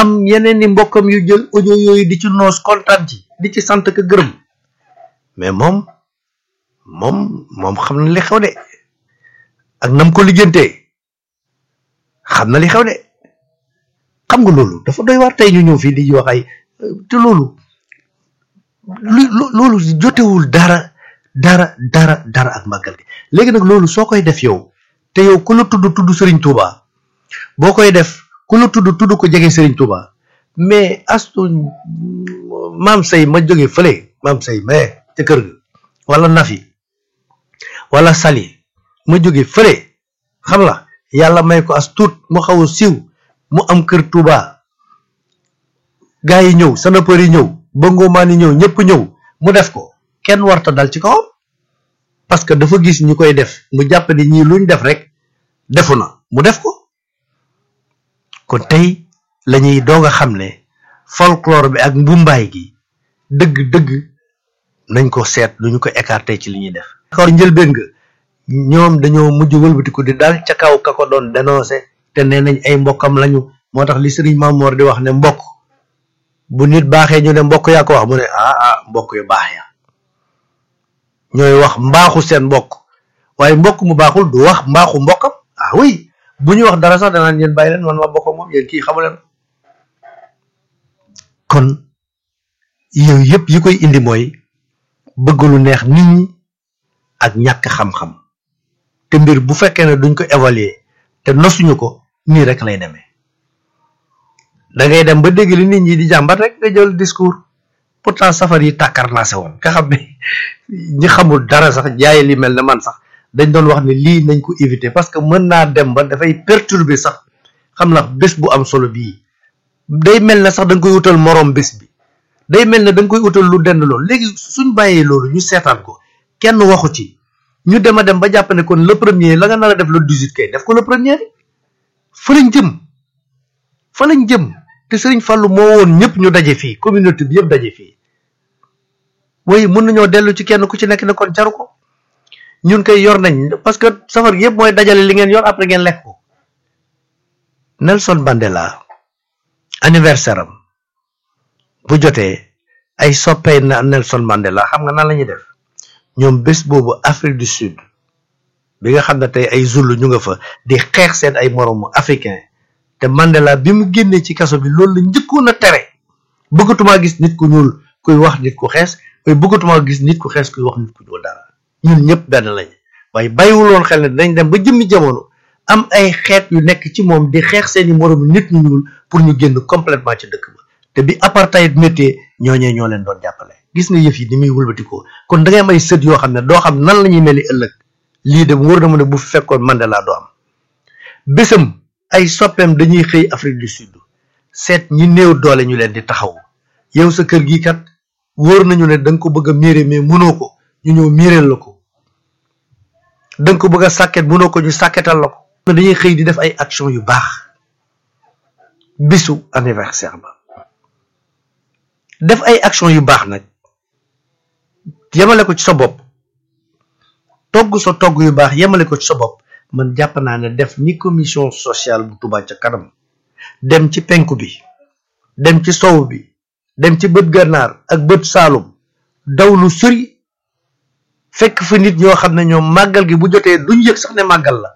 am yeneen i mbokkam yu jël audio yooyu di ci noos kontaan ci di ci sant ka gërëm mais moom moom moom xam na li xew de ak nam ko lijjantee xam na li xew de xam nga loolu dafa doy waar tey ñu ñëw fii di wax ay te loolu lu loolu jotewul dara dara dara dara ak màggal gi léegi nag loolu soo koy def yow te yow ku la tudd tudd Serigne Touba boo koy def ku la tudd tudd ko jege Serigne Touba mais astu maam say ma jóge fële maam say mais ca kër ga wala Nafi wala Sali ma jóge fële xam la yàlla may ko as tuut mu xaw a siiw mu am kër Touba gaa yi ñëw sanapër yi ñëw bëngoomaan yi ñëw ñëpp ñëw mu def ko kenn warta dal ci kawam parce que dafa gis ñu koy def mu jàpp ni ñii luñ def rek defu na mu def ko kon tey lañuy doog a xam ne folklore bi ak mbumbaay gi dëgg-dëgg nañ ko seet lu ñu ko écarté ci li ñuy def d'accord njëlbéen nga ñoom dañoo mujj wëlbatiku di dal ca kaw ka ko doon dénoncé te nee nañ ay mbokkam lañu moo tax li sëriñ Mamoor di wax ne mbokk bu nit baaxee ñu ne mbokk yaa ko wax mu ne ah ah mbokk yu baax ya ñooy wax mbaaxu seen mbokk waaye mbokk mu baaxul du wax mbaaxu mbokkam ah oui bu ñu wax dara sax danaan yéen bàyyi leen man ma bokk moom yéen kii xamu leen kon yooyu yëpp yi koy indi mooy bëgg lu neex nit ñi ak ñàkk xam-xam te mbir bu fekkee ne duñ ko évaluer te nosuñu ko nii rek lay demee da ngay dem ba dégg li nit ñi di jàmbat rek nga jël discours pourtant safar yi tàkkar naa se woon nga xam ne ñi xamul dara sax jaay li mel ne man sax dañ doon wax ne lii nañ ko éviter parce que mën naa dem ba dafay perturber sax xam na bés bu am solo bii day mel ne sax da nga koy wutal moroom bés bi day mel ne da nga koy wutal lu dend loolu léegi suñ bàyyee loolu ñu seetaan ko kenn waxu ci ñu dem a dem ba jàpp ne kon le premier la nga nar a def le 18 kay def ko le premier fa lañ jëm fa lañ jëm te Serigne Fallou moo woon ñëpp ñu daje fii communauté bi yëpp daje fii way mën nañoo dellu ci kenn ku ci nekk ne kon jaru ko ñun koy yor nañ parce que safar gi yëpp mooy dajale li ngeen yor après ngeen lekk ko Nelson Mandela anniversaire am bu jotee ay soppee na Nelson Mandela xam nga nan la ñuy def ñoom bés boobu Afrique du Sud bi nga xam ne tey ay Zulu ñu nga fa di xeex seen ay moroomu africain te Mandela bi mu génnee ci kaso bi loolu la njëkkoon a tere bëggatumaa gis nit ku ñuul kuy wax nit ku xees waaye bëggatumaa gis nit ku xees kuy wax nit ku ñuul dara ñun ñëpp benn lañ waaye bàyyiwuloon xel ne dañ dem ba jëmmi jamono am ay xeet yu nekk ci moom di xeex seeni moroomu nit ñu ñuul pour ñu génn complètement ci dëkk ba te bi apartheid méttee ñooñee ñoo leen doon jàppale gis nga yëf yi ni muy wëlbatikoo kon da ngay am ay sët yoo xam ne doo xam nan la ñuy mel ni ëllëg lii de wóor na ma ne bu fekkoon Mandela doo am bésam ay soppeem dañuy xëy Afrique du Sud seet ñi néew doole ñu leen di taxaw yow sa kër gi kat wóor nañu ne da nga ko bëgg a miire mais mënoo ko ñu ñëw miireel la ko da nga ko bëgg a sàkket mënoo ko ñu sàkketal la ko dañuy xëy di def ay action yu baax bisu anniversaire ba def ay action yu baax nag yemale ko ci sa bopp togg sa togg yu baax yemale ko ci sa bopp man jàpp naa ne def ni commission sociale bu Touba ca kanam dem ci penku bi dem ci sow bi dem ci bët gànnaar ak bët saalum daw lu sori fekk fa nit ñoo xam ne ñoom màggal gi bu jotee duñ yëg sax ne màggal la